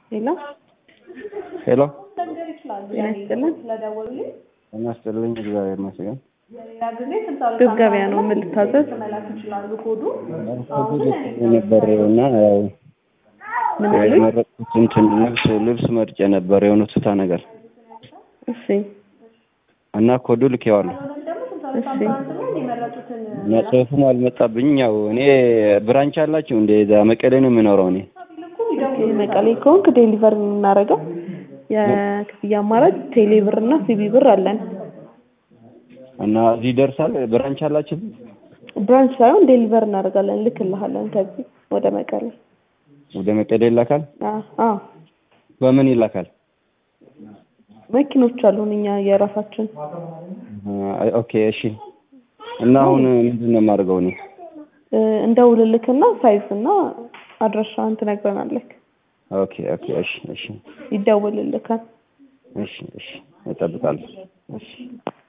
ሄሎ ሄሎ ጤና ይስጥልን። ጤና ይስጥልኝ። እግዚአብሔር ይመስገን። ግብ ገበያ ነው ምን ልታዘዝ? ነበር እና ያው ምን አሉኝ? የመረጥኩት እንትን ልብስ ልብስ መርጬ ነበር የሆነ ቱታ ነገር እሺ እና ኮዱ ልኬዋለሁ እሺ እና ጽሑፉም አልመጣብኝም። ያው እኔ ብራንች አላችሁ እንደ እዛ መቀሌ ነው የምኖረው እኔ ኦኬ፣ መቀሌ ከሆንክ ዴሊቨር የምናደርገው የክፍያ አማራጭ ቴሌ ብር እና ሲቢ ብር አለን። እና እዚህ ይደርሳል። ብራንች አላችሁ? ብራንች ሳይሆን ዴሊቨር እናደርጋለን፣ ልክልሃለን ከዚህ ወደ መቀሌ። ወደ መቀሌ ይላካል። አዎ አዎ፣ በምን ይላካል? መኪኖች አሉን እኛ የራሳችን። አይ ኦኬ እሺ። እና አሁን ምንድን ነው የማደርገው እኔ? እ፣ እንደውልልክና ሳይዝ እና አድራሻህን ትነግረናለህ። ኦኬ ኦኬ እሺ እሺ ይደውልልካል። እሺ እሺ እጠብቃለሁ። እሺ